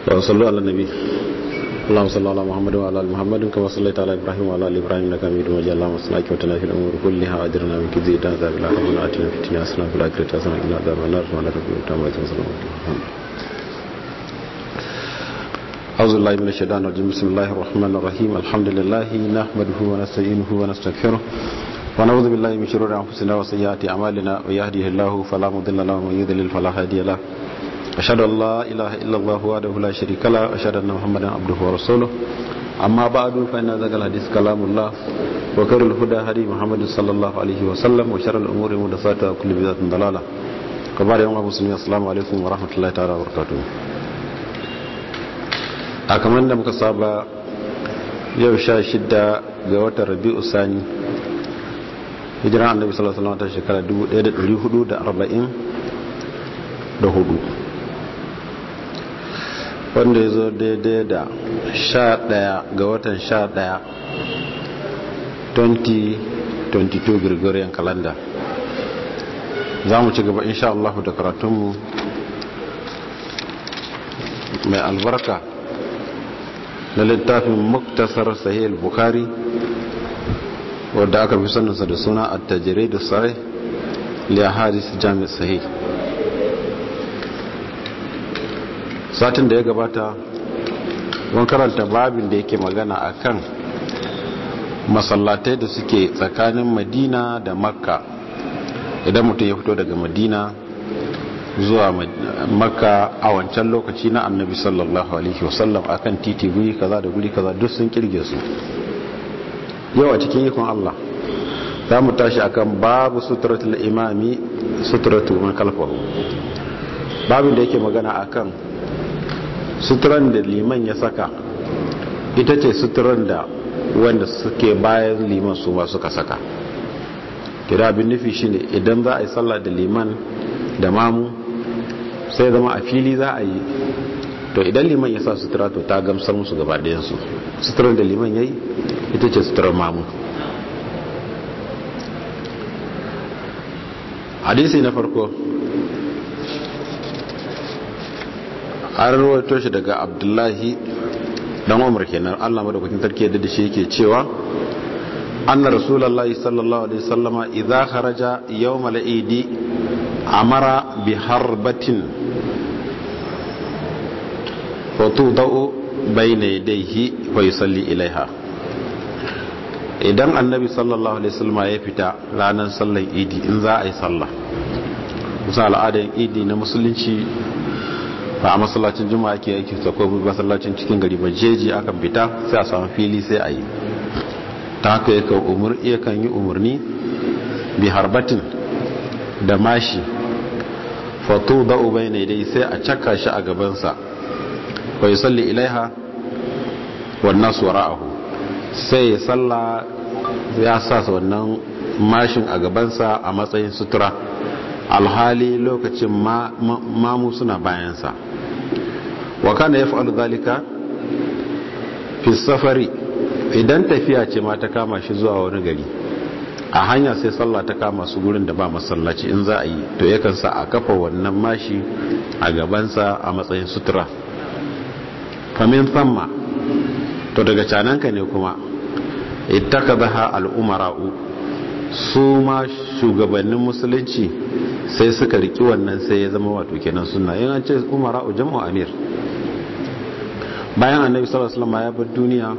وصلوا على النبي اللهم صل على محمد وعلى ال محمد كما صليت على ابراهيم وعلى ال ابراهيم انك حميد مجيد اللهم صل وسلم في الامور كلها واجرنا من كيد عذاب الاخره واتنا في الدنيا حسنه وفي الاخره حسنه وقنا عذاب النار سبحانك ربنا وتعالى أعوذ بالله من الشيطان الرجيم بسم الله الرحمن الرحيم الحمد لله نحمده ونستعينه ونستغفره ونعوذ بالله من شرور أنفسنا وسيئات أعمالنا ويهده الله فلا مضل له ومن يضلل فلا هادي له أشهد أن لا إله إلا الله وحده لا شريك له أشهد أن محمدا عبده ورسوله أما بعد فإن ذاك الحديث كلام الله وخير الهدى هدي محمد صلى الله عليه وسلم وشر الأمور محدثاتها وكل بدعة ضلالة كبار يوم المسلمين السلام عليكم ورحمة الله تعالى وبركاته a kamar da muka saba yau sha shida ga watan rabi'u sani hijiran annabi sallallahu alaihi wasallam ta shekara 1444 wanda ya zo daidai da sha daya ga watan sha daya 2022 gregorian calendar za mu ci gaba insha Allah da karatunmu mai albarka na littafin muktasar sahih bukhari wadda aka fi sanarsa da suna a tajire da sarai liya hadis jami'ar sahih satin da ya gabata wani karanta babin da yake magana a kan masallatai da suke tsakanin madina da makka idan mutum ya fito daga madina zuwa makka a wancan lokaci na annabi sallallahu alaihi wasallam akan titi guri kaza da guri kaza duk sun kirge su yau a cikin ikon Allah za mu tashi akan babu suturatul imami suturatu man kalfahu babin da yake magana akan suturan da liman ya saka ita ce suturan da wanda suke bayan liman su ma suka saka kira abin nufi shine idan za a yi sallah da liman da mamu sai zama a fili za a yi to idan liman ya sa sutura to ta gamsar musu gaba ɗayansu suturar da liman ya yi ita ce suturar mamu hadisi na farko an rawaito shi daga abdullahi dan umar kenan allah madaukakin sarki yadda da shi yake cewa anna rasulullahi sallallahu alaihi wasallama idza kharaja yawmal idi amara bi harbatin fatudau bayna yadayhi wa yusalli ilaiha idan annabi sallallahu alaihi wasallam ya fita ranar sallar idi in za a yi sallah musa al'adar idi na musulunci ba a masallacin juma'a ke yake ta ko masallacin cikin gari ba jeji akan fita sai a samu fili sai a yi ta haka yakan yi umarni bi harbatin da mashi fatu da ubai ne dai sai a caka shi a gabansa bai salli ilaiha wannan su wara'ahu sai ya salla ya sa wannan mashin a gabansa a matsayin sutura alhali lokacin mamu suna bayansa wa kana ya fa'alu zalika fi safari idan tafiya ce ma ta kama shi zuwa wani gari a hanya sai sallah ta kama su gurin da ba masallaci in za a yi to yakan sa a kafa wannan mashi a gabansa a matsayin sutura famin samma to daga cananka ne kuma ittaka zaha al'umara'u su ma shugabannin musulunci sai suka riki wannan sai ya zama wato kenan suna yin an ce umara'u jam'u amir bayan annabi sallallahu alaihi wasallam ya bar duniya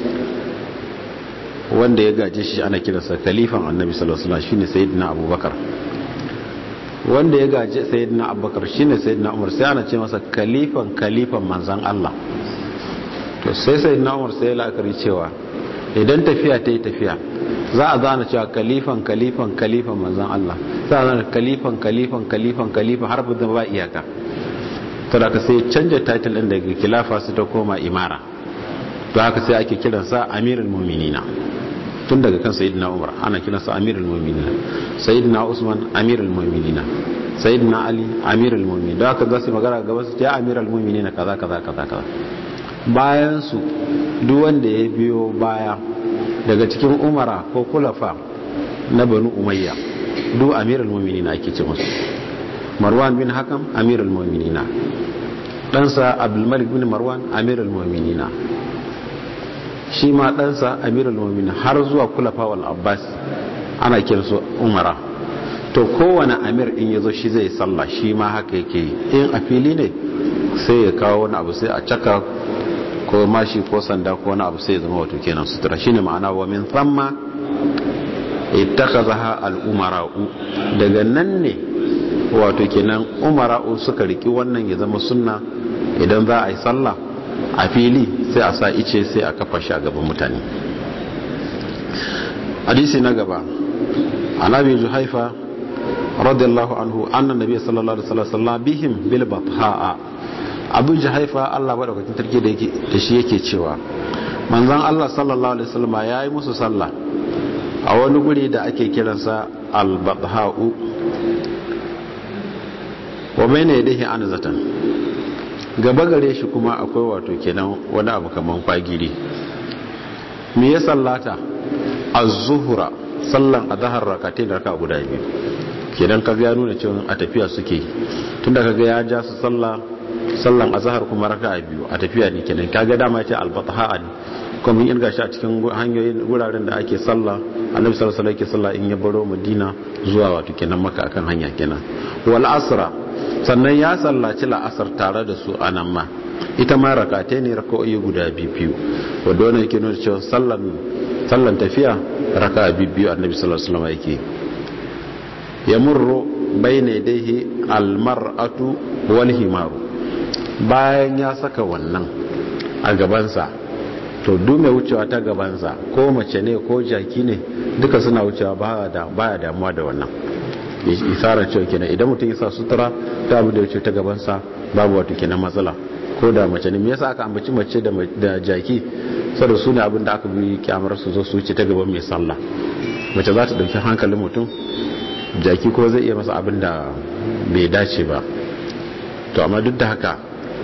wanda ya gaje shi ana kiransa kalifan annabi sallallahu alaihi wasallam shine sayyidina abubakar wanda ya gaje sayyidina abubakar shine sayyidina umar sai ana ce masa kalifan kalifan manzon Allah to sai sayyidina umar sai ya la'akari cewa idan tafiya ta yi tafiya za a zana cewa kalifan kalifan kalifan manzon Allah za a zana kalifan kalifan kalifan kalifan har ba iyaka to da ka sai canja title din daga khilafa su ta koma imara to haka sai ake kiransa amirul mu'minina tun daga kan sayyidina umar ana kiransa amirul mu'minina sayyidina usman amirul mu'minina sayyidina ali amirul mu'minin da haka za su magana gaba su ya amirul mu'minina kaza kaza kaza kaza bayan su duk wanda ya biyo baya daga cikin umara ko kulafa na banu umayya duk amirul mu'minina ake ce musu marwan bin hakam amirul mu'minina ɗansa abdulmalik bin marwan amirul mu'minina shi ma ɗansa amirul mu'minina har zuwa kulafa wal abbas ana kiransu umara to kowane amir in ya zo shi zai sallah shi ma haka yake in a fili ne sai ya kawo wani abu sai a caka ko mashi ko sanda ko wani abu sai ya zama wato kenan sutura shine ma'ana wa min thamma ittakazaha al-umara'u daga nan ne wato kenan umara'u suka riki wannan ya zama sunna idan za a yi sallah a fili sai a sa ice sai a kafa shi a gaban mutane hadisi na gaba anabi juhaifa radiyallahu anhu annan nabi sallallahu alaihi wasallam bihim bil batha'a abu juhaifa Allah madaukakin tarki da yake da shi yake cewa manzon Allah sallallahu alaihi wasallam yayi musu sallah a wani guri da ake kiransa al batha'u wa bayna yadayhi anzatan gaba gare shi kuma akwai wato kenan wani abu kaman kwagiri me ya sallata az-zuhra sallan azhar rakatain raka guda biyu kenan kaga ya nuna cewa a tafiya suke tunda kaga ya ja su sallah sallan azhar kuma raka biyu a tafiya ne kenan kaga dama ce al-batha ne kuma mun irga shi a cikin hanyoyin wuraren da ake sallah annabi sallallahu alaihi wasallam yake sallah in ya baro madina zuwa wato kenan maka akan hanya kenan wal asra sannan ya sallaci la'asar tare da su anan ma ita ma rakatai ne raka'o'i guda biyu wanda wannan yake nuna cewa sallan sallan tafiya raka'a biyu annabi sallallahu alaihi wasallam yake yamurru bayna yadayhi almar'atu wal himaru bayan ya saka wannan a gabansa to duk mai wucewa ta gabansa ko mace ne ko jaki ne duka suna wucewa baya damuwa da wannan isarar cewa kenan idan mutum ya sa sutura ta abu da wuce ta gabansa babu wata kenan matsala ko da mace ne me yasa aka ambaci mace da jaki saboda su ne abin da aka bi kyamar su zo su wuce ta gaban mai sallah mace za ta dauki hankalin mutum jaki ko zai iya masa abin da bai dace ba to amma duk da haka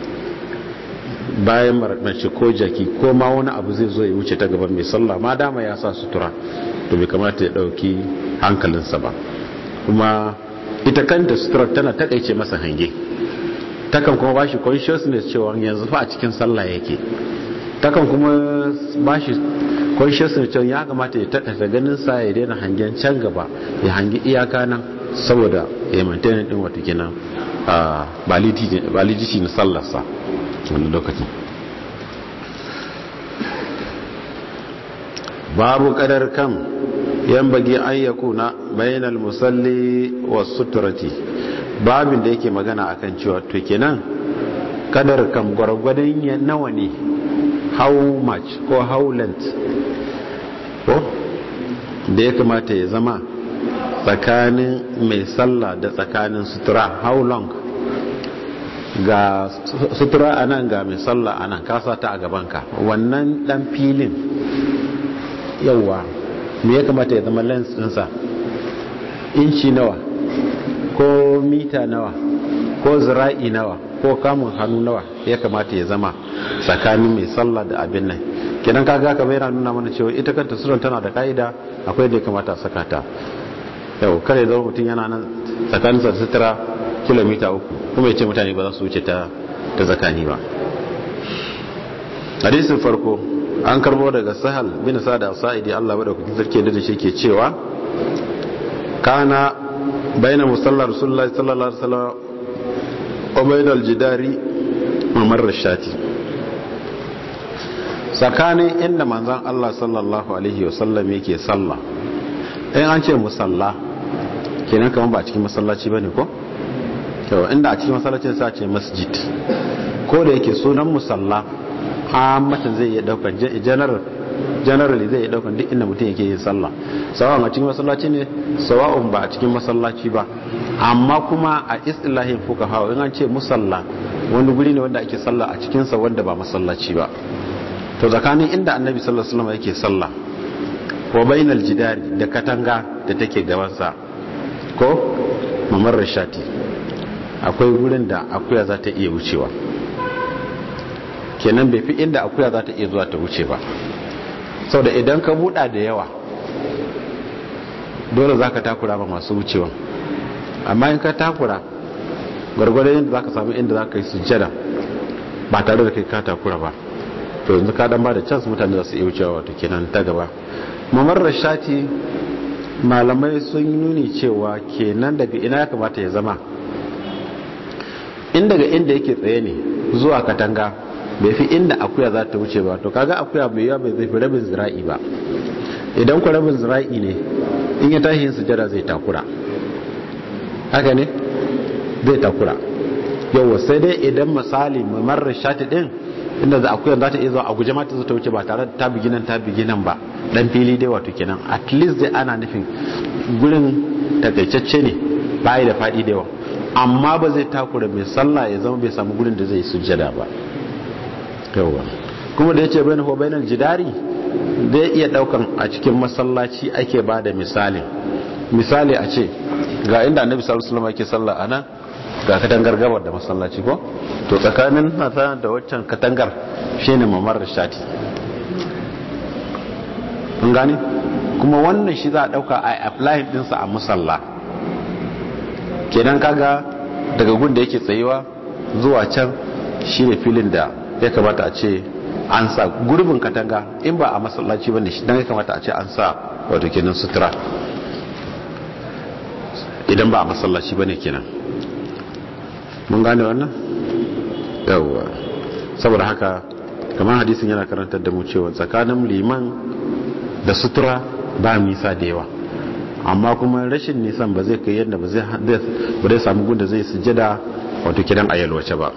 bayan mace ko jaki ko ma wani abu zai zo ya wuce ta gaban mai sallah ma dama ya sa sutura to bai kamata ya dauki hankalinsa ba kuma ita kanta suturar tana takaice masa hange takan kuma ba shi consciousness cewa yanzu fa a cikin sallah yake takan kuma ba shi consciousness cewa ya kamata ya takasa ganin sa ya daina hangen can gaba ya hangi iyaka nan saboda ya maintain din wata kenan validity na sallarsa wani lokacin babu kadar kam yan bagi an yakuna bainal musalli was suturati babin da yake magana akan cewa to kenan kadar kam gwargwadon ya nawa ne how much ko how length ko da ya kamata ya zama tsakanin mai sallah da tsakanin sutura how long ga sutura a nan ga mai sallah a nan kasa ta a gabanka wannan dan filin yauwa me ya kamata ya zama lens ɗinsa inci nawa ko mita nawa ko zira'i nawa ko kamun hannu nawa ya kamata ya zama tsakanin mai sallah da abin nan kenan kaga ka yana nuna mana cewa ita kanta suran tana da ka'ida akwai da ya kamata a saka ta yau kare zama mutum yana nan tsakanin sa sutura kilomita uku kuma ya ce mutane ba za su wuce ta ta tsakani ba hadisin farko an karbo daga sahal bin sada sa'idi Allah bada kuɗin sarki da shi ke cewa kana baina musalla rasulullahi sallallahu alaihi wasallam wa baina aljidari mamar rashati tsakanin inda manzon Allah sallallahu alaihi wasallam yake sallah in an ce musalla kenan kamar ba cikin masallaci bane ko to inda a cikin masallacin sa ce masjid ko da yake sunan musalla ammatan zai iya daukan general generally zai iya daukan duk inda mutum yake yin sallah sawa'un a cikin masallaci ne sawa'un ba a cikin masallaci ba amma kuma a istilahin fuqaha in an ce musalla wani guri ne wanda ake sallah a cikin sa wanda ba masallaci ba to tsakanin inda annabi sallallahu alaihi wasallam yake sallah wa bainal jidari da katanga da take gaban sa ko mamar rashati akwai gurin da akuya za ta iya wucewa kenan bai fi inda akuya za ta iya zuwa ta wuce ba sau da idan ka buɗa da yawa dole za ka takura ba masu wucewa amma in ka takura gwargwadon yadda za ka sami inda za ka yi sujjada ba tare da kai ka takura ba to yanzu ka dan ba da chance mutane za su iya wucewa wato kenan ta gaba mamar rashati malamai sun yi nuni cewa kenan daga ina ya kamata ya zama in daga inda yake tsaye ne zuwa katanga bai fi inda akuya za ta wuce ba to kaga akuya mai yawa bai zai fi rabin zira'i ba idan ku rabin zira'i ne in ya tashi yin sujada zai takura haka ne zai takura yau sai dai idan misali mamar rashati din inda za akuya za ta iya zuwa a guje mata ta wuce ba tare da ta bigi nan ta bigi nan ba dan fili dai wato kenan at least dai ana nufin gurin takaitacce ne bayi da fadi da yawa amma ba zai takura mai sallah ya zama bai samu gurin da zai sujjada ba yawa kuma da yace bainahu bainal jidari zai iya daukan a cikin masallaci ake bada misali misali a ce ga inda annabi sallallahu alaihi wasallam yake sallah anan ga katangar gabar da masallaci ko to tsakanin nata da waccan katangar shine mamar shati kun gane kuma wannan shi za a dauka a apply dinsa a musalla kenan kaga daga gun da yake tsayewa zuwa can shine filin da ya kamata a ce an sa gurbin katanga in ba a masallaci bane shi dan ya kamata a ce an sa wato kenan sutura idan ba a masallaci bane kenan mun gane wannan yawwa saboda haka kamar hadisin yana karantar da mu cewa tsakanin liman da sutura ba nisa da yawa amma kuma rashin nisan ba zai kai yadda ba zai samu gunda zai sujada wato kidan ayalwace ba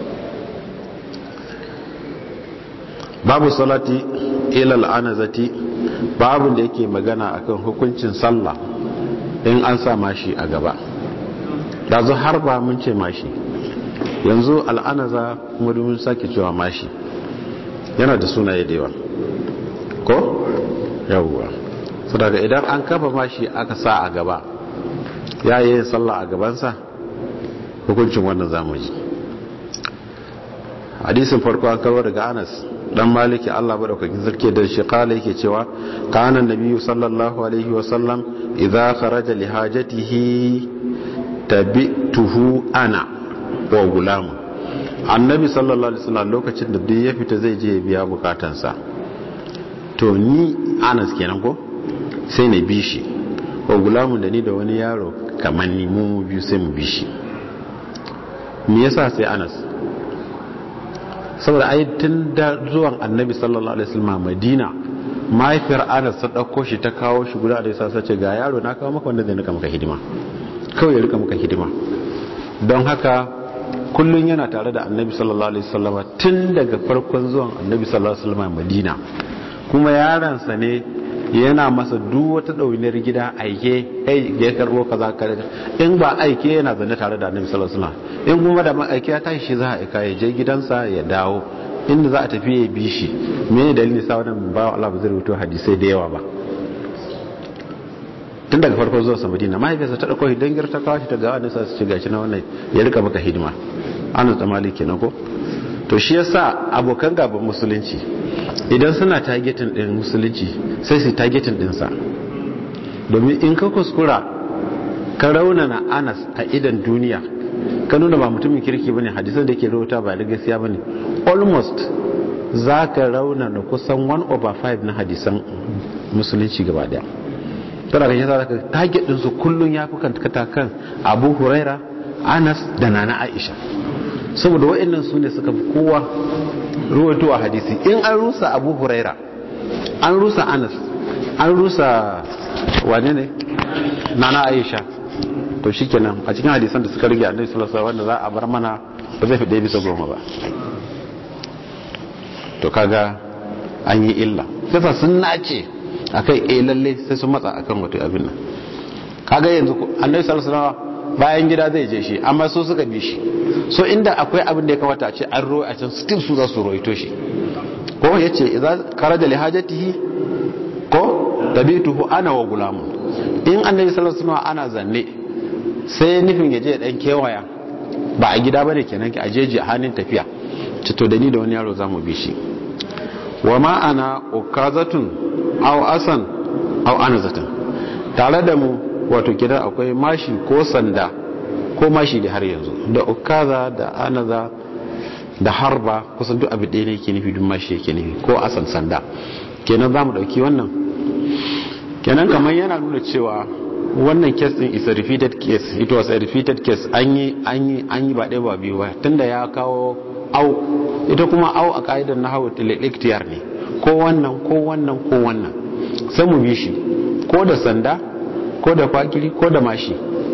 babu salati ilal anazati babu da yake magana akan hukuncin sallah in an sa mashi a gaba yanzu har ba mun ce mashi yanzu al'anaza kuma domin sake cewa mashi yana da sunaye da yawa ko yawwa su daga idan an kafa mashi aka sa a gaba ya yi yin sallah a gabansa hukuncin wannan zamuji hadisin farko an karwa daga anas dan maliki Allah madaukakin sarki da shi kala yake cewa kana nabiyyu sallallahu alaihi wa sallam idza kharaja li hajatihi tabi'tuhu ana wa gulam annabi sallallahu alaihi wasallam lokacin da duk ya fita zai je ya biya bukatansa to ni Anas kenan ko sai na bi shi wa gulamun da ni da wani yaro kamar ni mu biyu sai mu bi shi me yasa sai Anas saboda ai tun da zuwan annabi sallallahu alaihi wasallam madina mahaifiyar anas ta ɗauko shi ta kawo shi guda da yasa ce ga yaro na kawo maka wanda zai rika maka hidima kawai ya rika maka hidima don haka kullun yana tare da annabi sallallahu alaihi wasallam tun daga farkon zuwan annabi sallallahu alaihi wasallam madina kuma yaransa ne yana masa duk wata ɗauniyar gida aike kai ya karbo kaza kare in ba aike yana zanne tare da annabi sallallahu alaihi wasallam in kuma da aike ya tashi shi za a aika ya je gidansa ya dawo inda za a tafi ya bi shi me dalilin sa wannan ba Allah ba zai rubuto hadisai da yawa ba tun daga farko zuwa Madina mahaifiyarsa ta dauko hidan girta kawo shi ta ga annabi sallallahu alaihi wasallam gashi na wannan ya rika maka hidima Anas da Malik kenan ko to shi yasa abokan gaban musulunci idan suna targetin din musulunci sai su targetin din sa domin in ka kuskura ka raunana Anas a idan duniya ka nuna ba mutumin kirki bane hadisan da ke rawuta ba da gaskiya bane almost za ka raunana kusan 1 over 5 na hadisan musulunci gaba daya tana kan yasa zaka target din su kullun yafi kan kan Abu Huraira Anas da Nana Aisha saboda waɗannan su ne suka fi kowa ruwaito a hadisi in an rusa abu huraira an rusa anas an rusa wane ne nana aisha to shi kenan a cikin hadisan da suka rage annabi sallallahu alaihi wanda za a bar mana ba zai fi ɗaya bisa goma ba to kaga an yi illa sai sun nace akai eh lalle sai sun matsa akan wato abin nan kaga yanzu annabi sallallahu alaihi bayan gida zai je shi amma su suka bi shi so inda akwai abin da ya kamata a ce an roye a can still su za su roito shi ko ya ce idan karaja li hajatihi ko tabituhu ana wa gulamun in annabi sallallahu alaihi wasallam ana zanne sai nufin ya je dan kewaya ba a gida bane kenan ki a jeji a hannun tafiya ci to da ni da wani yaro zamu bi shi wa ma ana ukazatun aw asan aw anazatun tare da mu wato kira akwai mashi ko sanda ko mashi da har yanzu da ukaza da anaza da harba kusan duk abu ɗaya ne yake nufi duk mashi yake nufi ko asan sanda kenan za mu ɗauki wannan kenan kamar yana nuna cewa wannan case din is a repeated case it was a repeated case an yi an yi an yi ba ɗaya ba biyu ba tunda ya kawo au ita kuma au a ka'idar na hawa iktiyar ne ko wannan ko wannan ko wannan sai mu bi shi ko da sanda ko da kwakiri ko da mashi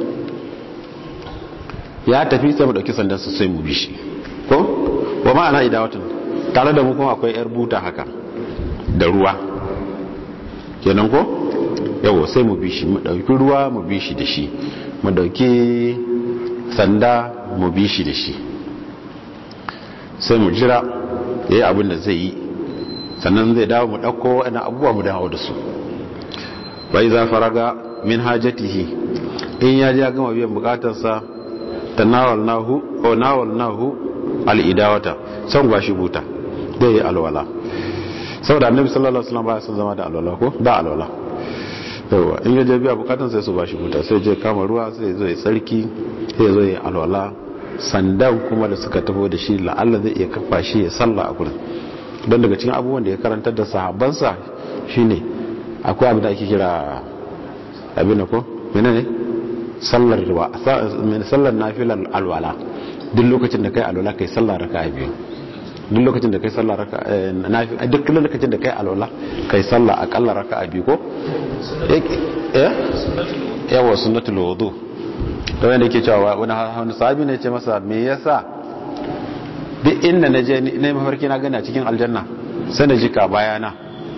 ya tafi sai mu dauki sandan su sai mu bi shi ko wa ma'ana idawatun tare da mu kuma akwai yar buta haka da ruwa kenan ko yawo sai mu bi shi mu dauki ruwa mu bi shi da shi mu dauki sanda mu bi shi da shi sai mu jira yayi abin da zai yi sannan zai dawo mu dauko waɗannan abubuwa mu dawo da su bai za faraga min hajatihi in ya ji ya gama biyan bukatarsa tanawalnahu ko nawalnahu al-idawata san ba shi buta zai yi alwala saboda annabi sallallahu alaihi wasallam ba son zama da alwala ko da alwala yawa in ya je biya bukatun sai su ba shi buta sai je kama ruwa sai zo ya tsarki sai zo ya alwala sandan kuma da suka tafi da shi la'alla zai iya kafa shi ya salla a gurin don daga cikin abubuwan da ya karantar da sahabbansa shine akwai abin da ake kira abin da ko menene sallar ruwa sallar nafilar alwala duk lokacin da kai alwala kai sallar raka biyu duk lokacin da kai sallar raka duk lokacin da kai alwala kai sallar akalla raka biyu ko eh yawa sunnatul wudu da wanda yake cewa wani wani sahabi ne ce masa me yasa duk inda na je ne mafarki na gani a cikin aljanna sai na jika bayana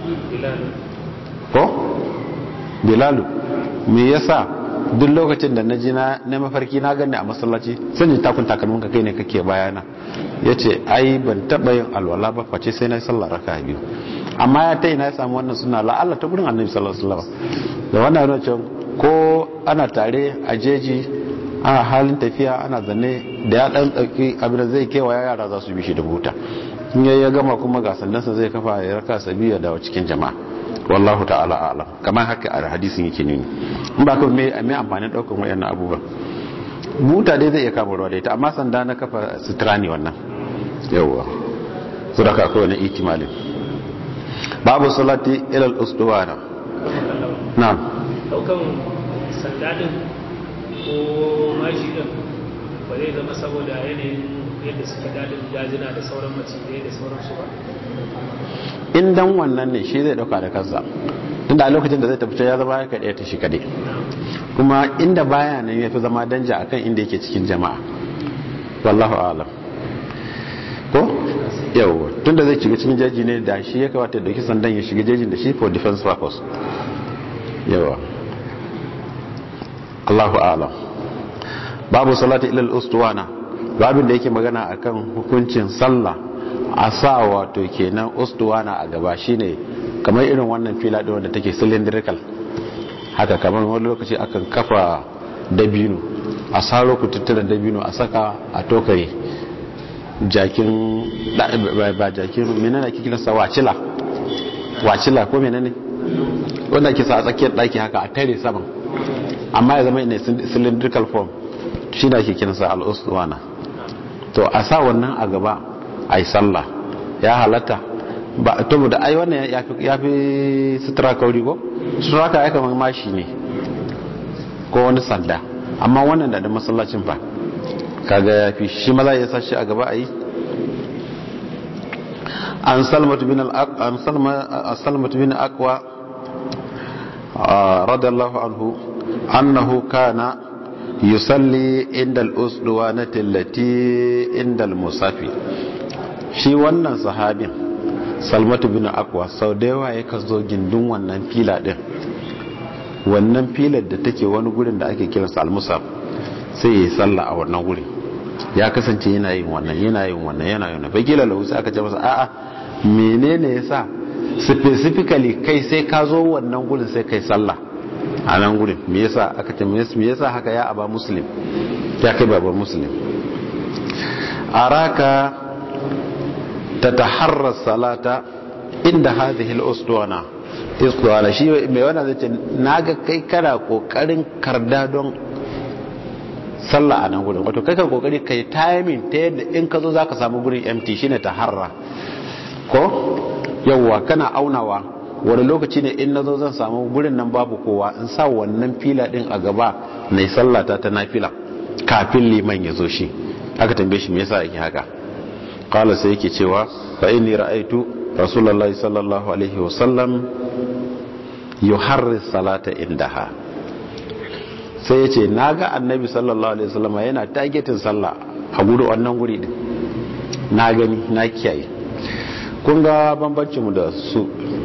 ko bilalu me yasa duk lokacin da na ji na mafarki na gani a masallaci sai ji takun takalmin ka kai ne kake bayana yace ai ban taba yin alwala ba face sai na yi sallah raka biyu amma ya ta ina ya samu wannan suna la Allah ta gurin annabi sallallahu alaihi wasallam da wannan yana cewa ko ana tare a jeji ana halin tafiya ana zanne da ya dan dauki abin da zai kewaya yara za su bi shi da buta in ya gama kuma ga sandansa zai kafa ya raka sabiya da cikin jama'a wallahu ta'ala a'lam kamar haka a hadisin yake nuni in ba kuma me me amfanin daukan wayannan abubuwan buta dai zai iya kama ruwa da ita amma sanda na kafa sutura ne wannan yawwa su da akwai wani itimalin babu salati ila al-usduwana na'am daukan sanda din ko mashi din ba zai zama saboda yanayin yadda suke dadin dajina da sauran macizai da sauransu ba in dan wannan ne shi zai dauka da kansa tunda a lokacin da zai tafi ya zama ya kaɗaya ta shi kaɗai kuma inda baya nan ya fi zama danja akan inda yake cikin jama'a wallahu alam ko yau tunda zai shiga cikin jeji ne da shi ya kawata dauki sandan ya shiga jejin da shi for defense purpose yawa Allahu alam babu salati ilal ustuwana babin da yake magana akan hukuncin sallah a sa wato kenan ustuwana a gaba shine kamar irin wannan fila din wanda take cylindrical haka kamar wani lokaci akan kafa dabino a saro kututturen dabino a saka a tokare jakin ba jakin menene ake kiransa wacila wacila ko menene wanda ake sa a tsakiyar daki haka a tare saman amma ya zama ina cylindrical form shi da ake kiransa al-ustuwana to a sa wannan a gaba a yi sallah ya halatta ba to da ai wannan ya fi sutura kauri ko sutura ka aika mashi ne ko wani sanda amma wannan da da masallacin fa kaga ya fi shi maza ya sa shi a gaba a yi an salmatu bin an salmatu bin aqwa radiyallahu anhu annahu kana yusalli inda al'usduwanati lati inda al-musafi shi wannan sahabin salmatu bin akwa sau da yawa ya zo gindin wannan fila din wannan filar da take wani gurin da ake kiransa al-musaf sai ya yi sallah a wannan gurin ya kasance yana yin wannan yana yin wannan yana yin wannan bakila lahu sai aka ce masa a'a menene yasa specifically kai sai ka zo wannan gurin sai kai sallah a nan gudun me yasa aka ce me yasa haka ya aba muslim ya kai baban muslim araka tataharra salata inda hadhihi al-usduwana isduwana shi mai wannan zai ce naga kai kana kokarin karda don sallah a nan gurin wato kai ka kokari kai timing ta yadda in ka zo zaka samu gurin empty shine taharra ko yawwa kana aunawa wani lokaci ne in nazo zan samu gurin nan babu kowa in sa wannan fila din a gaba na sallata ta nafila kafin liman ya zo shi aka tambaye shi me yasa yake haka qala sai yake cewa fa inni ra'aytu rasulullahi sallallahu alaihi wasallam yuharris salata indaha sai yace naga annabi sallallahu alaihi wasallam yana targetin sallah a gudu wannan guri din na gani na kiyaye kun ga bambancin mu da su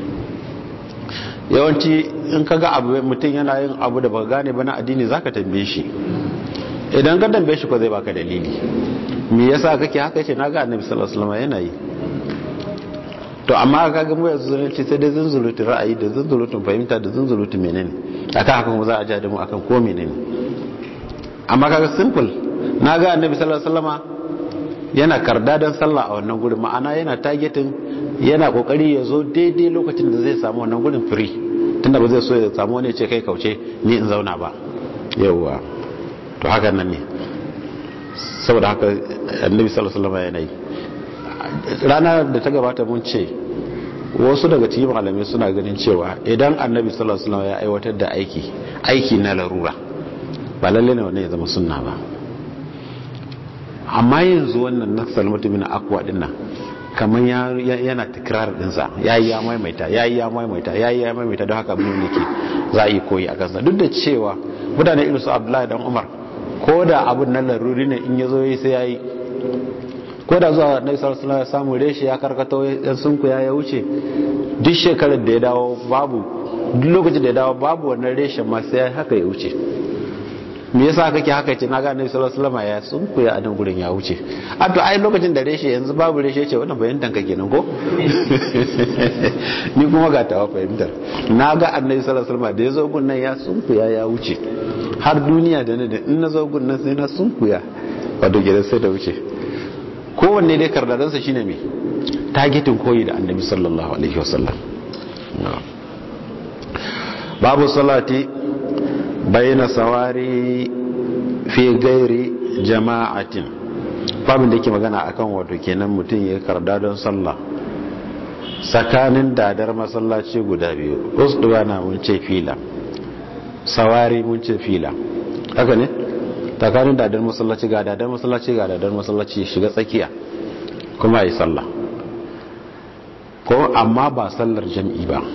yawanci in ka ga abu mutum yana yin abu da ba gane ba na addini zaka tambaye shi idan ka tambaye shi ko zai baka dalili me yasa kake haka yace naga annabi sallallahu alaihi wasallam yana yi to amma ka ga mu yanzu zununci sai dai zunzulutun ra'ayi da zunzulutun fahimta da zunzulutun menene akan haka kuma za a ja da mu akan ko menene amma kaga simple naga annabi sallallahu alaihi wasallama yana karda don sallah a wannan gurin ma'ana yana targeting yana kokari ya zo daidai lokacin da zai samu wannan gurin free tunda ba zai so ya samu wani ce kai kauce ni in zauna ba yawwa to haka nan ne saboda haka annabi sallallahu alaihi wasallam yana yi rana da ta gabata mun ce wasu daga cikin malamai suna ganin cewa idan annabi sallallahu alaihi wasallam ya aiwatar da aiki aiki na larura ba lalle ne wannan ya zama sunna ba amma yanzu wannan na salmatu bin akwa din nan kamar yana tikrar dinsa yayi ya maimaita yayi ya maimaita yayi ya maimaita don haka mun yake za a yi koyi a kansa duk da cewa mutane irin su Abdullahi dan Umar ko da abun nan laruri ne in yazo yi sai yayi ko da zuwa Nabi sallallahu alaihi wasallam ya samu reshe ya karkato yan sunku ya wuce duk shekarar da ya dawo babu duk lokacin da ya dawo babu wannan reshen ma sai haka ya wuce me yasa kake haka ce na ga annabi sallallahu alaihi wasallam ya sunku ya adan gurin ya wuce a to ai lokacin da reshe yanzu babu reshe ce wannan fahimtar ka kenan ko ni kuma ga tawa fahimtar na ga annabi sallallahu alaihi wasallam da ya zo gun nan ya sunku ya ya wuce har duniya da ne da in na zo gun nan sai na sunku ya wato gidan sai da wuce kowanne dai kardadansa shine me targetin koyi da annabi sallallahu alaihi wasallam babu salati bayyana sawari fi gairi jama'atin babin da ke magana akan wato kenan mutum ya karda don sallah tsakanin dadar masallaci guda biyu usduwa na mun ce fila sawari mun ce fila haka ne tsakanin dadar masallaci ga dadar masallaci ga dadar masallaci shiga tsakiya kuma yi sallah ko amma ba sallar jam'i ba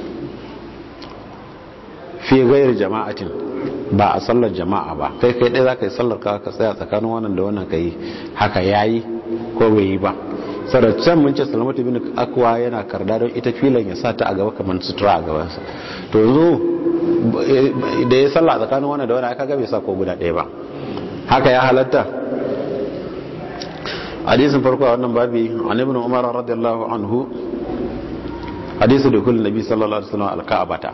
fi gairi jama'atin ba a sallar jama'a ba kai kai ɗaya za ka yi sallar ka ka tsaya tsakanin wannan da wannan ka yi haka ya yi ko bai yi ba sarracan mun ce salamatu bin akwa yana karda don ita filan ya sa ta a gaba kamar sutura a gabansa to yanzu da ya sallah tsakanin wannan da wannan aka bai sa ko guda ɗaya ba haka ya halatta hadisin farko a wannan babi an ibn umar radiyallahu anhu hadisi da kullum nabi sallallahu alaihi wasallam al-ka'bata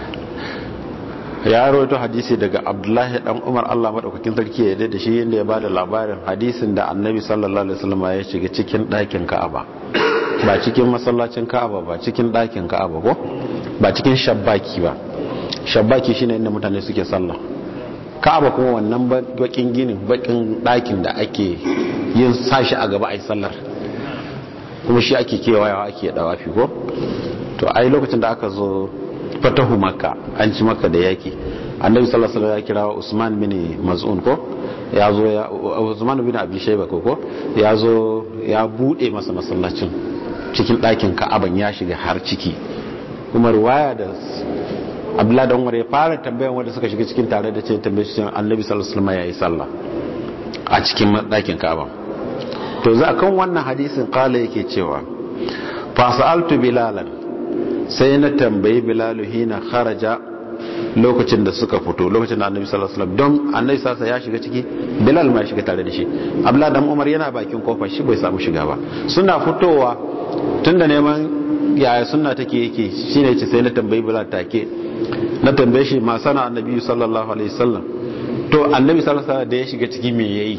ya rawaito hadisi daga abdullahi dan umar allah maɗaukakin sarki ya da shi yadda ya bada labarin hadisin da annabi sallallahu alaihi wasallam ya shiga cikin ɗakin ka'aba ba cikin masallacin ka'aba ba cikin ɗakin ka'aba ko ba cikin shabbaki ba shabbaki shine inda mutane suke sallah ka'aba kuma wannan bakin ginin bakin ɗakin da ake yin sashi a gaba a yi sallar kuma shi ake kewayawa ake dawafi ko to ai lokacin da aka zo fatahu makka an ci makka da yaki annabi sallallahu alaihi wasallam ya kira usman bin maz'un ko ya zo ya usman bin abi shayba ko ko ya zo ya bude masa masallacin cikin ɗakin ka'aban ya shiga har ciki kuma riwaya da abdullahi dan umar ya fara tambayan wanda suka shiga cikin tare da ce tambaye shi annabi sallallahu alaihi wasallam yayi sallah a cikin ɗakin ka'aban to za kan wannan hadisin kala yake cewa fa sa'altu bilalan sai na tambayi bilalu hina kharaja lokacin da suka fito lokacin da annabi sallallahu alaihi wasallam don annabi sasa ya shiga ciki bilal ma ya shiga tare da shi abdullah dan umar yana bakin kofar shi bai samu shiga ba suna fitowa tunda neman yaya sunna take yake shine yace sai na tambayi bilal take na tambaye shi ma sana annabi sallallahu alaihi wasallam to annabi sallallahu alaihi wasallam da ya shiga ciki me yayi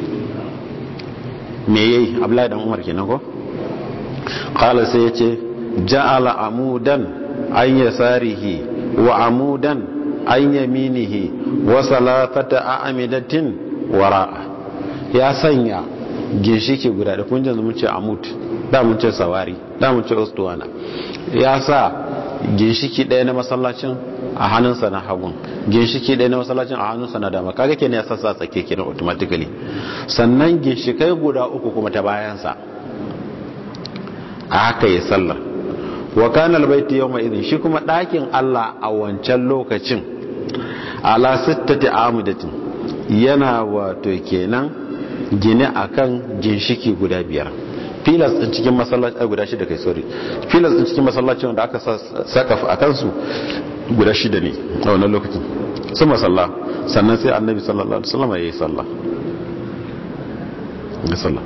me yayi abdullah dan umar kenan ko qala sai yace ja'ala amudan an yasarihi wa amudan an yaminihi wa salatata a'amidatin wara'a ya sanya ginshiki guda da kun janzu mun ce amut da mun ce sawari da mun ce ustuwana ya sa ginshiki ɗaya na masallacin a hannunsa na hagun ginshiki ɗaya na masallacin a hannunsa na dama kaga kenan ya sassa tsake kenan automatically sannan ginshikai guda uku kuma ta bayansa a haka ya sallar wa kana albayti yawma idhin shi kuma ɗakin Allah a wancan lokacin ala sittati amudatin yana wato kenan gine akan ginshiki guda biyar filas din cikin masallaci guda shida kai sorry filas din cikin masallaci wanda aka saka a kansu guda shida ne a wannan lokacin su masalla sannan sai annabi sallallahu alaihi wasallam yayi sallah ga sallah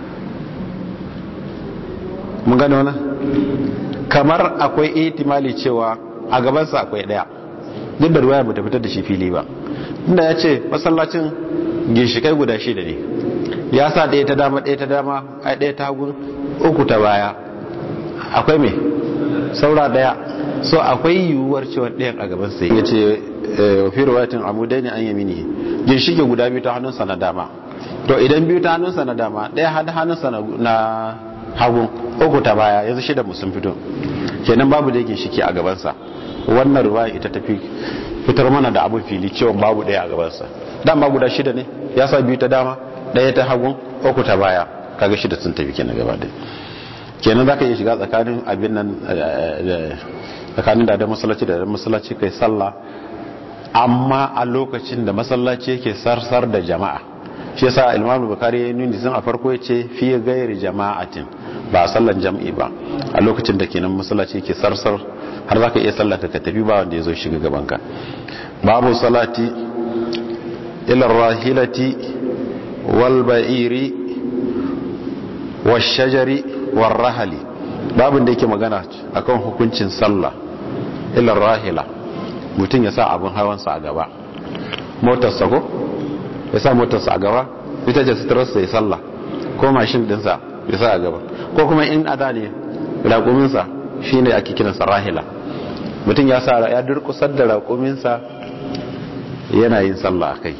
mun gane wannan kamar akwai ihtimali cewa a gabansa akwai daya duk da ruwaya bata fitar da shi fili ba inda ya ce masallacin ginshikai guda shida ne ya sa ɗaya ta dama ɗaya ta dama ai ɗaya ta hagun uku ta baya akwai me saura ɗaya so akwai yiwuwar cewa ɗayan a gaban sai ya ce wafi ruwayatin amudai ne an yamini ginshike guda biyu ta hannunsa na dama to idan biyu ta hannunsa na dama ɗaya hada hannunsa na hagun uku ta baya yanzu shida musun fito kenan babu da ginshike a gabansa wannan ruwaya ita tafi fitar mana da abin fili cewa babu ɗaya a gabansa dama guda shida ne ya sa biyu ta dama ɗaya ta hagun uku ta baya kaga shida sun tafi kenan gaba ɗaya kenan za ka iya shiga tsakanin abin nan tsakanin da da masallaci da masallaci kai sallah amma a lokacin da masallaci yake sarsar da jama'a shi yasa imam bukari ya nuni sun a farko ya ce fi gairi jama'atin ba a sallan jam'i ba a lokacin da kenan masallaci yake sarsar har za ka iya sallata ka tafi ba wanda ya zo shiga gabanka babu salati ilar rahilati wal ba'iri washajari war rahali babin da yake magana akan hukuncin sallah ilar rahila mutum ya sa abin hawansa a gaba motarsa ko ya sa motarsa a gaba ita ce suturarsa ya sallah ko mashin dinsa ya sa a gaba ko kuma in ada ne raƙuminsa shi ne ake kiransa rahila mutum ya sa ya durkusar da raƙuminsa yana yin sallah a kai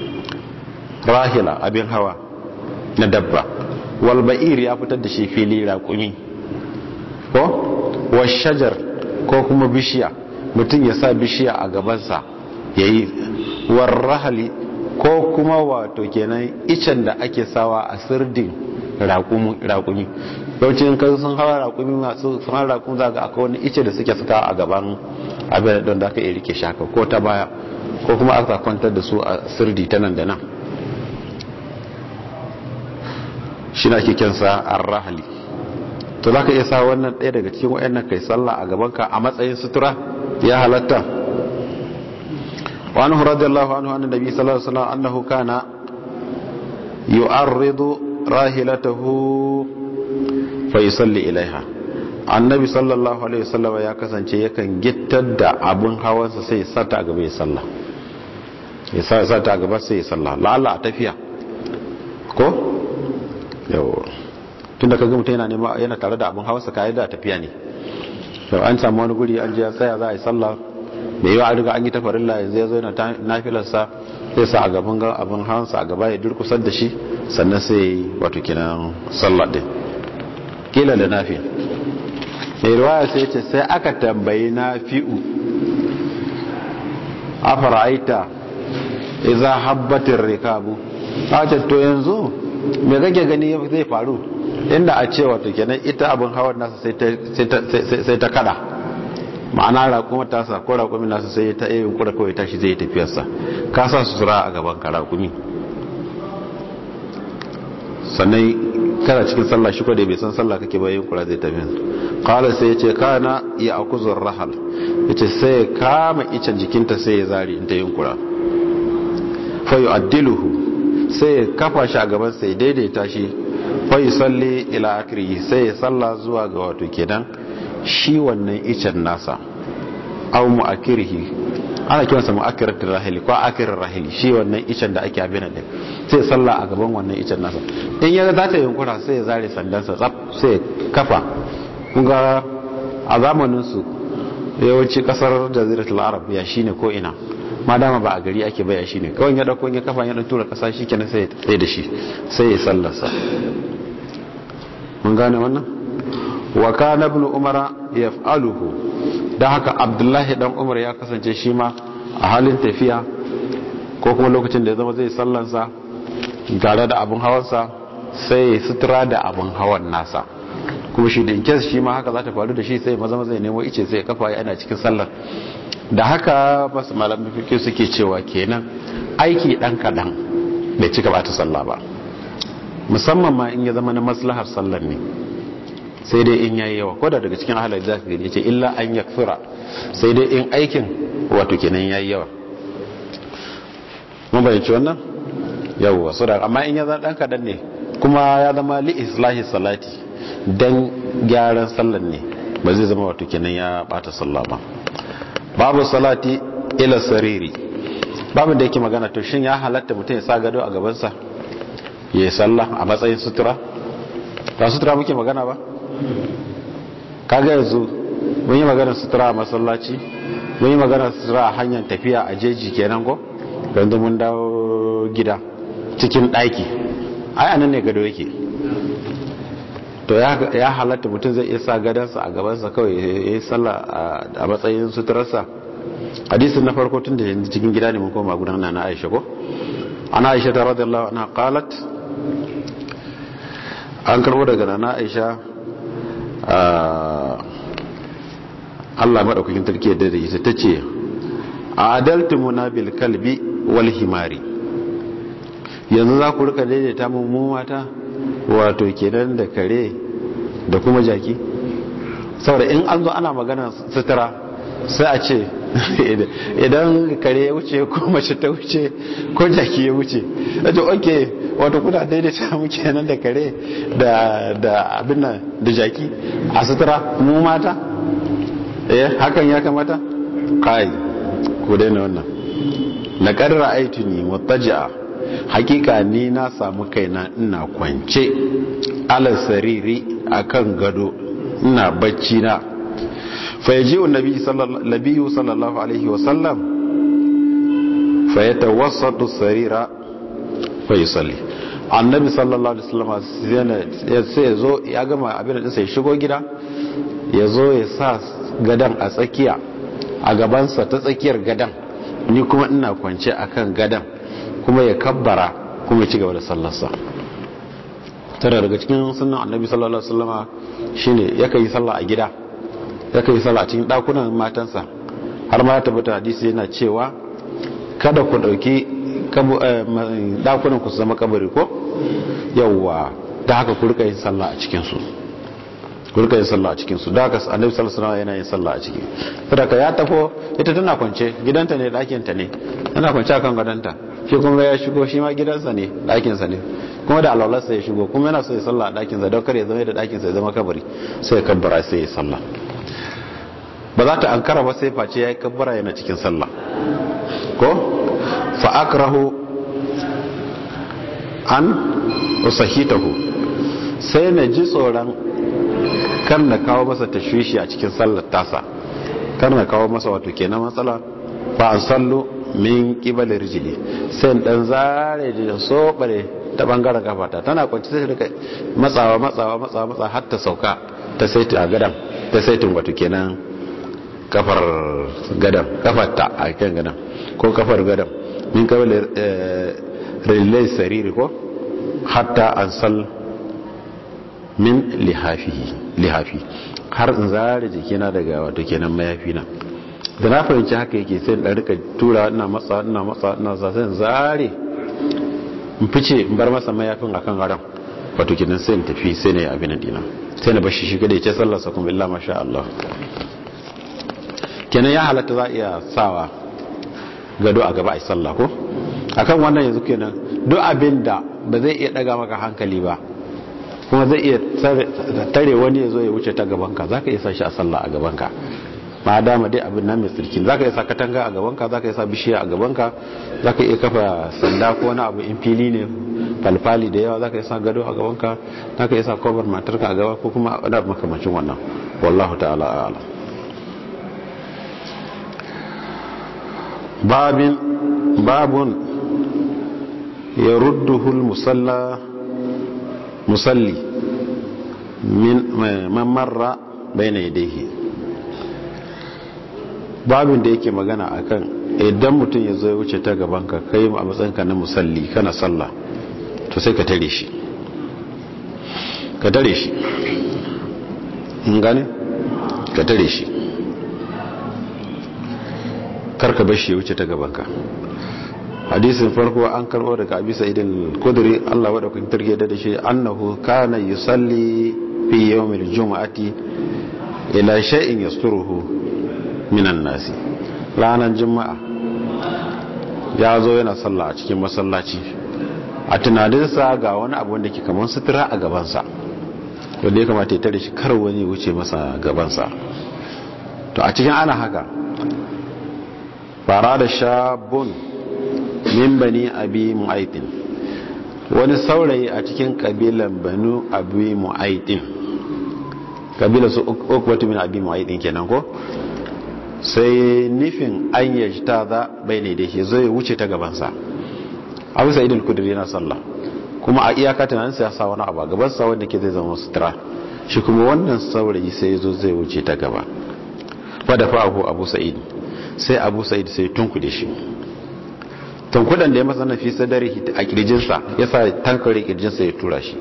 rahila abin hawa na dabba walba'ir ya fitar da shi fili raƙumi ko washajar ko kuma bishiya mutum ya sa bishiya a gabansa ya yi warrahali ko kuma wato kenan icen da ake sawa a sirdin raƙumi yawancin kan sun hawa raƙumi masu sun hawa raƙumi za ga akwai wani ice da suke suka a gaban abin don da aka iya rike shaka ko ta baya ko kuma aka kwantar da su a sirdi ta nan da nan shi na kikinsa arrahali to za ka iya sa wannan ɗaya daga cikin wa'annan kai sallah a gabanka a matsayin sutura ya halatta wani radiyallahu anhu annan nabi sallallahu alaihi wasallam annahu kana yu'arridu rahilatahu fa yusalli ilaiha annabi sallallahu alaihi wasallam ya kasance yakan gittar da abun hawansa sai ya sata a gaba ya sallah ya sata a gaba sai ya sallah la'alla a tafiya ko yau tunda kaga mutum yana nema yana tare da abin hawa kayan da tafiya ne yau an samu wani guri an je ya tsaya za a yi sallah da yawa an riga an yi ta farilla yanzu ya zo yana nafilarsa sai sa a gaban abin hawansa a gaba ya durkusar da shi sannan sai wato kinan sallah din kila da nafi mai ruwaya sai ce sai aka tambayi nafi'u a fara'aita iza habbatin rikabu a ce to yanzu me kake gani zai faru inda a ce wato kenan ita abin hawan nasa sai ta kada ma'ana raƙuma tasa ko raƙumi nasa sai ta yi kura kawai tashi zai tafiyarsa ka sa su sura a gaban ka raƙumi sannan kana cikin sallah shi da bai san sallah kake bayan kura zai tafi kala sai ya ce kana ya akuzur rahal ya ce sai ya kama icen jikinta sai ya zari in ta yin kura fayu addiluhu sai ya kafa shi a gaban sai daidaita shi fayu salli ila akiri sai ya salla zuwa ga wato kenan shi wannan icen nasa au mu'akirihi ana kiransa mu'akiratul rahili ko akirin rahili shi wannan icen da ake abin da sai salla a gaban wannan icen nasa in ya za ta yunkura sai ya zare sandansa tsaf sai kafa kun ga a zamanin su yawanci kasar jaziratul arab ya shine ko ina ma dama ba a gari ake baya shi ne kawai ya dauko ya kafa ya dan tura kasa shi kenan sai ya tsaye da shi sai ya sallarsa mun gane wannan wa kana ibn umara yaf'aluhu dan haka abdullahi dan umar ya kasance shi ma a halin tafiya ko kuma lokacin da ya zama zai sallansa tare da abin hawansa sai ya sutura da abin hawan nasa kuma shi da in kes shi ma haka za ta faru da shi sai maza maza ya nemo ice sai ya kafa yana cikin sallar da haka basu malamin fiƙi suke cewa kenan aiki ɗan kaɗan bai cika ba ta sallah ba musamman ma in ya zama na maslahar sallar ne sai dai in yayi yawa koda daga cikin ahalar za ka gani ce illa an yakfura sai dai in aikin wato kenan yayi yawa mun bayyanci wannan yawwa so da amma in ya zama ɗan kaɗan ne kuma ya zama li islahi salati dan gyaran sallar ne ba zai zama wato kenan ya bata sallah ba babu salati ila sariri babu da yake magana to shin ya halatta mutum ya sa gado a gabansa ya yi sallah a matsayin sutura ba sutura muke magana ba kaga yanzu mun yi magana sutura a masallaci mun yi magana sutura a hanyar tafiya a jeji kenan ko yanzu mun dawo gida cikin ɗaki ai anan ne gado yake to ya halatta mutum zai iya sa gadansa a gabansa kawai ya yi sallah a matsayin suturarsa hadisin na farko tun da yanzu cikin gida ne mun koma gudan na aisha ko ana aisha ta radiyallahu anha qalat an karbo daga na aisha Allah madaukakin tarki da da ita tace adaltumuna bil kalbi wal himari yanzu za ku rika daidaita mu mata wato kenan da kare da kuma jaki saboda in an zo ana magana sutura sai a ce idan kare ya wuce ko mace ta wuce ko jaki ya wuce ajo oke wato kuna daidaita mu kenan da kare da abin nan da jaki a sutura mu mata eh hakan ya kamata kai ko daina wannan na karra aituni mutaji'a hakika ni na samu kaina ina kwance ala sariri akan gado ina bacci na fayaji annabi sallallahu sallallahu alaihi wasallam fayatawassatu sarira fayusalli annabi sallallahu alaihi wasallam sai ya zo ya gama abin da sai shigo gida ya zo ya sa gadan a tsakiya a gabansa ta tsakiyar gadan ni kuma ina kwance akan gadan kuma ya kabbara kuma ya ci gaba da sallarsa tana daga cikin sunan annabi sallallahu alaihi wasallama shine yakan yi sallah a gida yakan yi sallah a cikin dakunan matansa har ma ya tabbata hadisi yana cewa kada ku dauki dakunan ku su zama kabari ko yawwa da haka ku rika yin sallah a cikin su ku rika yin sallah a cikin su da haka annabi sallallahu alaihi wasallam yana yin sallah a ciki saboda ya tafo ita tana kwance gidanta ne dakin ta ne tana kwance akan gadanta shi kuma ya shigo shi ma gidansa ne ɗakinsa ne kuma da alwalarsa ya shigo kuma yana so ya sallah a ɗakinsa don kar ya zama da ɗakinsa ya zama kabari sai ya kabbara sai ya sallah ba za ta ankara ba sai face ya yi kabbara yana cikin sallah ko fa akrahu an usahitahu sai na ji tsoron kan na kawo masa tashwishi a cikin sallar tasa kan na kawo masa wato kenan matsala fa an sallu min kibal rijili sai dan zare da sobare ta bangaren kafata tana kwanci sai rika matsawa matsawa matsawa matsawa har ta sauka ta saiti a gadan ta saitin wato kenan kafar gadan kafarta a kan gadan ko kafar gadan min kibal rijilai sariri ko hatta an sal min lihafi lihafi har in zare jikina daga wato kenan mayafi na da na fahimci haka yake sai da rika tura ina matsa ina matsa ina za sai zare in fice in bar masa mayafin akan garan wato kidan sai in tafi sai ne abin dina sai na bashi shiga da yace sallar sa kuma illa masha Allah kenan ya halatta za iya sawa gado a gaba ai sallah ko akan wannan yanzu kenan duk abin da ba zai iya daga maka hankali ba kuma zai iya tare wani ya zo ya wuce ta gabanka za ka iya sa shi a sallah a gabanka ma dama dai abin nan mai tsirkin za ka iya sa katanga a gabanka za ka iya sa bishiya a gabanka za ka iya kafa sanda ko wani abu in fili ne falfali da yawa za ka iya sa gado a gabanka za ka iya sa kobar matarka a gaba ko kuma wani abu makamacin wannan wallahu ta'ala a'ala babin babun ya rudduhul musalla musalli min mamarra bayna yadayhi babin da yake magana akan idan mutum ya zo ya wuce ta gaban ka kai a matsayinka na musalli kana sallah to sai ka tare shi ka tare shi in gane ka tare shi karka bar shi ya wuce ta gaban ka hadisin farko an karbo daga abi sa'idin kudri Allah wa daukakin tarke da shi annahu kana yusalli fi yawmil jumu'ati ila shay'in yasturuhu minan nasi ranar juma'a ya zo yana sallah a cikin masallaci a tunaninsa ga wani abu wanda ke kamar sutura a gabansa wanda ya kamata ya tare shi kar wani wuce masa gabansa to a cikin ana haka fara da shabun min bani abi mu'aitin wani saurayi a cikin kabilan banu abi mu'aitin kabilan su ukwatu min abi mu'aitin kenan ko sai nufin an yaji ta za bai ne da shi zai wuce ta gabansa abu sa'id al-kudri yana sallah kuma a iyaka tunanin sa ya sa wani abu gabansa wanda ke zai zama sutura shi kuma wannan saurayi sai zo zai wuce ta gaba wadda fa'ahu abu sa'id sai abu sa'id sai tunkude shi tunkudan da ya masa nafi sadari a kirjinsa ya sa tankare kirjinsa ya tura shi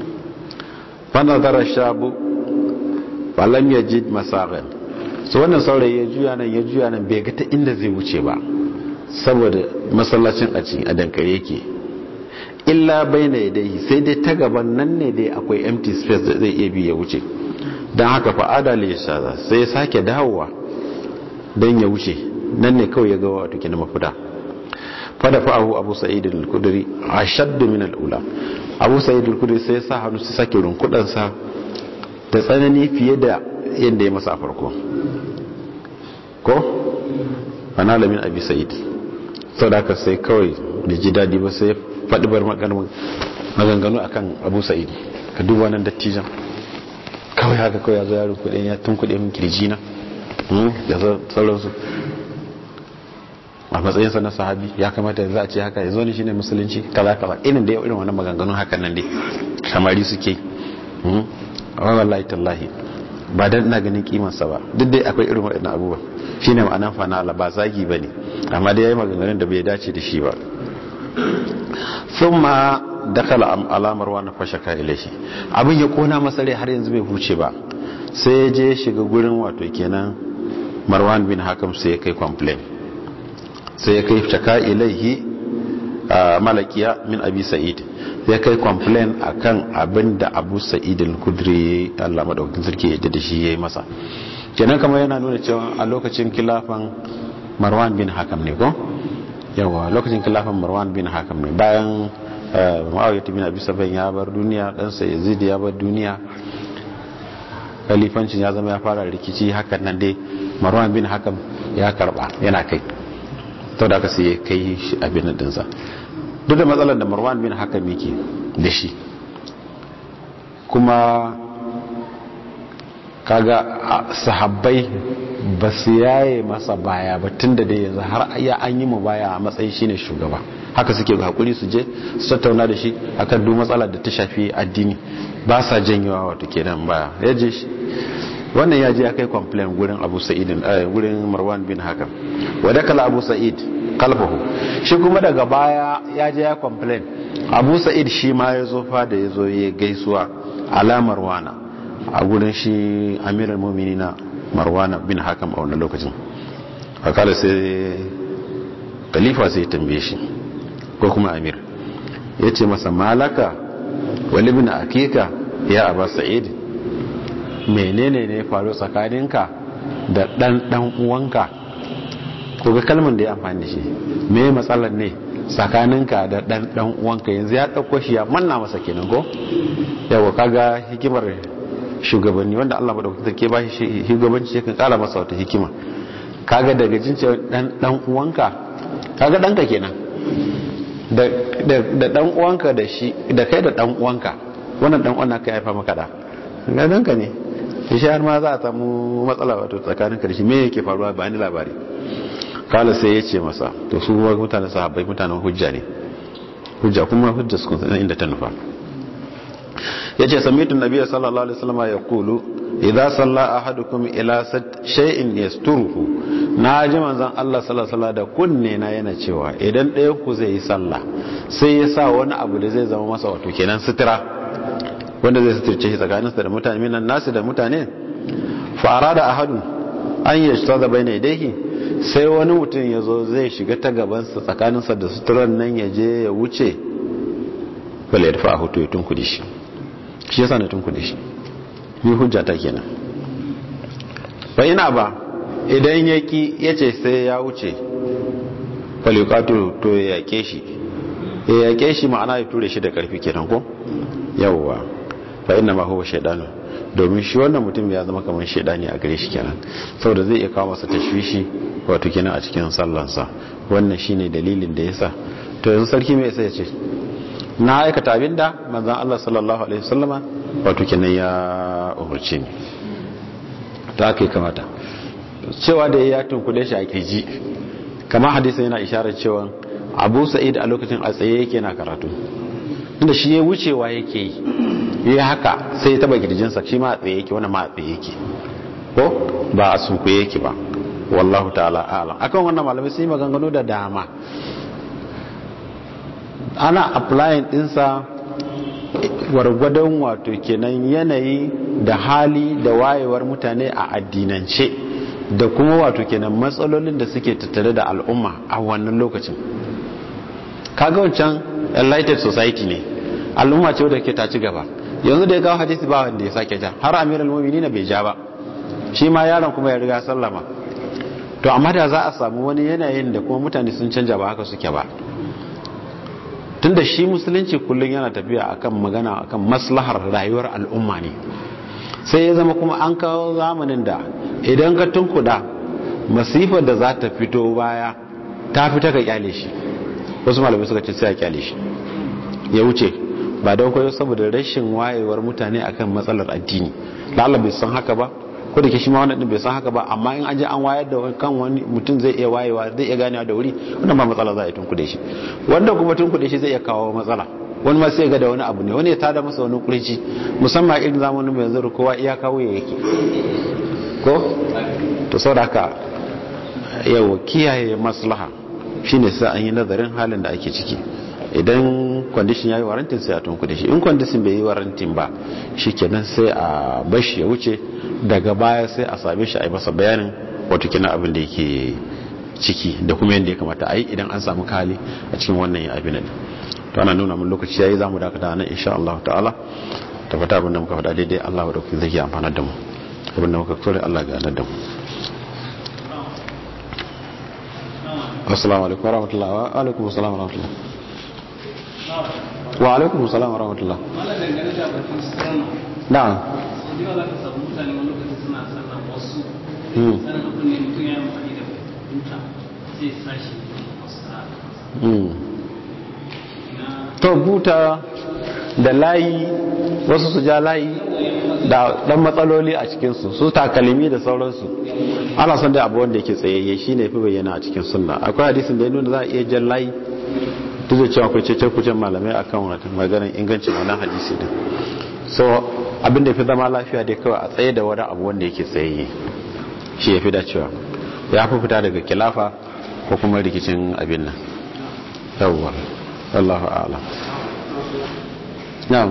fana zara shabu falam ya ji masarar su wannan saurayi ya juya nan ya juya nan bai ga ta inda zai wuce ba saboda masallacin a cikin adankare yake illa bai na yadda sai dai ta gaban nan ne dai akwai empty space da zai iya bi ya wuce don haka fa'ada ya shaza sai ya sake dawowa don ya wuce nan ne kawai ya ga wato kina mafita fada fa'ahu abu sa'id al-kudri ashaddu min al-ula abu sa'id al-kudri sai ya sa hannu su sake runkudan sa da tsanani fiye da yadda ya masa a farko ko ana lamin abi sa'id sadaka sai kawai da ji dadi ba sai faɗi bar maganganu akan abu sa'id ka duba nan dattijan kawai haka kawai ya zo yaron kudin ya tun kudin kirji na da sauransu a matsayinsa na sahabi ya kamata za a ce haka ya zo ne shine musulunci kaza kaza irin da irin wannan maganganun hakan nan dai samari suke a wallahi tallahi ba dan ina ganin kimansa ba duk dai akwai irin waɗannan abubuwa shine ma'anan fanala ba zagi bane amma dai yayi maganganun da bai dace da shi ba thumma dakala ala marwan fashaka ilahi abin ya kona masa rai har yanzu bai huce ba sai ya je shiga gurin wato kenan marwan bin hakam sai ya kai complain sai ya kai shaka ilaihi malakiya min abi sa'id ya kai complain akan abin da abu sa'id al-kudri Allah madaukakin sarki ya da shi yayi masa kenan kamar yana nuna cewa a lokacin kilafan marwan bin hakam ne ko yawa lokacin kilafan marwan bin hakam ne bayan ma'awiyar bin abi saban ya bar duniya ɗansa yazid ya bar duniya kalifancin ya zama ya fara rikici hakan nan dai marwan bin hakam ya karba yana kai to da aka sai ya kai shi abin nan dinsa duk da matsalar da marwan bin hakam yake da shi kuma kaga sahabbai ba su yaye masa baya ba tun da dai yanzu har ya an yi mu baya a matsayin shine shugaba haka suke ga hakuri su je su tattauna da shi akan duk matsalar da ta shafi addini ba sa janyewa wato kenan baya ya je shi wannan ya je ya kai complain gurin abu sa'idin gurin marwan bin hakam wadda kala abu sa'id kalfahu shi kuma daga baya ya je ya complain abu sa'id shi ma ya zo fa da ya zo ya gaisuwa ala marwana a gurin shi amiral muminina marwana bin hakam a wannan lokacin akala sai khalifa sai tambaye shi ko kuma amir ya ce masa malaka wali bin akika ya aba sa'id menene ne faru tsakaninka da dan dan uwanka ko ga kalmar da ya amfani da shi me matsalar ne tsakaninka da dan dan uwanka yanzu ya dauko shi ya manna masa kenan ko yawa kaga hikimar shugabanni wanda Allah madaukakin sarki ba shi shugabanci yakan kara masa wata hikima kaga daga jin cewa dan dan uwanka kaga danka kenan da da dan uwanka da shi da kai da dan uwanka wannan dan uwan ka haifa maka da ga danka ne shi har ma za a samu matsala wato tsakanin ka da shi me yake faruwa ba ni labari kala sai ya ce masa to su mutane sahabbai mutanen hujja ne hujja kuma hujja su kun inda ta nufa ya ce samitin nabiya sallallahu alaihi wasallam ya kulu idan salla ahadukum ila shay'in yasturuhu na ji manzon Allah sallallahu alaihi da kunne na yana cewa idan ɗayan ku zai yi sallah sai ya sa wani abu da zai zama masa wato kenan sutura wanda zai suturce shi tsakaninsa da mutane minan nasu da mutane fara da ahadun an yi shi da bai yadayhi sai wani mutum ya zo zai shiga ta gabansa tsakaninsa da suturan nan ya je ya wuce bala ya dafa a hoto ya tunkudi shi shi yasa na tunkudi shi yi hujja ta kenan ba ina ba idan ya ki ya ce sai ya wuce falikatu to ya yake shi ya yake shi ma'ana ya ture shi da karfi kenan ko yawwa fa inna ma huwa shaydanu domin shi wannan mutum ya zama kamar shaydani a gare shi kenan saboda zai iya kawo masa tashwishi wato kenan a cikin sallansa wannan shine dalilin da yasa to yanzu sarki mai sai ya ce na aikata abinda manzon Allah sallallahu alaihi wasallama wato kenan ya umurce ni ta aka kamata cewa da ya tunkule shi a kirji kama hadisa yana isharar cewa abu sa'id a lokacin a tsaye yake na karatu inda shi ya wucewa yake yi ya haka sai ya taba kirjinsa shi ma a tsaye yake wani ma a tsaye yake ko ba a sunkuye yake ba wallahu ta'ala alam akan wannan malamai sun yi maganganu da dama ana applying dinsa gwargwadon wato kenan yanayi da hali da wayewar mutane a addinance da kuma wato kenan matsalolin da suke tattare da al'umma a wannan lokacin kaga wancan enlightened society ne al'umma ce wadda ke ta ci gaba yanzu da ya kawo hadisi ba wanda ya sake ja har amiral mu'minin bai ja ba shi ma yaron kuma ya riga sallama to amma da za a samu wani yanayin da kuma mutane sun canja ba haka suke ba tunda shi musulunci kullum yana tafiya akan magana akan maslahar rayuwar al'umma ne sai ya zama kuma an kawo zamanin da idan ka tunkuda masifar da za ta fito baya ta fita ka kyale shi wasu malamai suka ce sai a kyale shi ya wuce ba don koyo saboda rashin wayewar mutane akan matsalar addini lalla bai san haka ba ko da ke shi ma wannan din bai san haka ba amma in an je an wayar da kan wani mutum zai iya wayewa zai iya ganewa da wuri wannan ba matsala za a yi tunkude shi wanda kuma tunkude shi zai iya kawo matsala wani ma sai ga da wani abu ne wani ya tada masa wani kurji musamman irin zamanin mai yanzu kowa iya kawo ya yake ko to saboda haka yau kiyaye maslaha shine sai an yi nazarin halin da ake ciki idan kwandishin ya yi warantin sai a tunku da shi in kwandishin bai yi warantin ba shi kenan sai a bashi ya wuce daga baya sai a same shi a yi masa bayanin wato kina abin da yake ciki da kuma yadda ya kamata a yi idan an samu kali a cikin wannan yin abin to ana nuna mun lokaci yayi zamu dakata nan insha Allah ta'ala tabbata abin da muka faɗa daidai Allah wa dauki zai amfana da mu abin da muka kore Allah ga da mu assalamu alaikum wa rahmatullahi wa alaikum assalam wa rahmatullahi wa alaikum assalam wa rahmatullahi na'am to buta da layi wasu su ja layi da dan matsaloli a cikinsu su takalimi da sauransu ana son da abu wanda yake tsayayye shi ne fi bayyana a cikin sunna akwai hadisin da ya nuna za a iya jan layi duk da cewa akwai cece kucin malamai akan wata maganar ingancin wannan hadisi din so abin da fi zama lafiya dai kawai a tsaye da wani abu wanda yake tsayayye shi ya fi dacewa ya fi fita daga kilafa ko kuma rikicin abin nan yawwa wallahu a'lam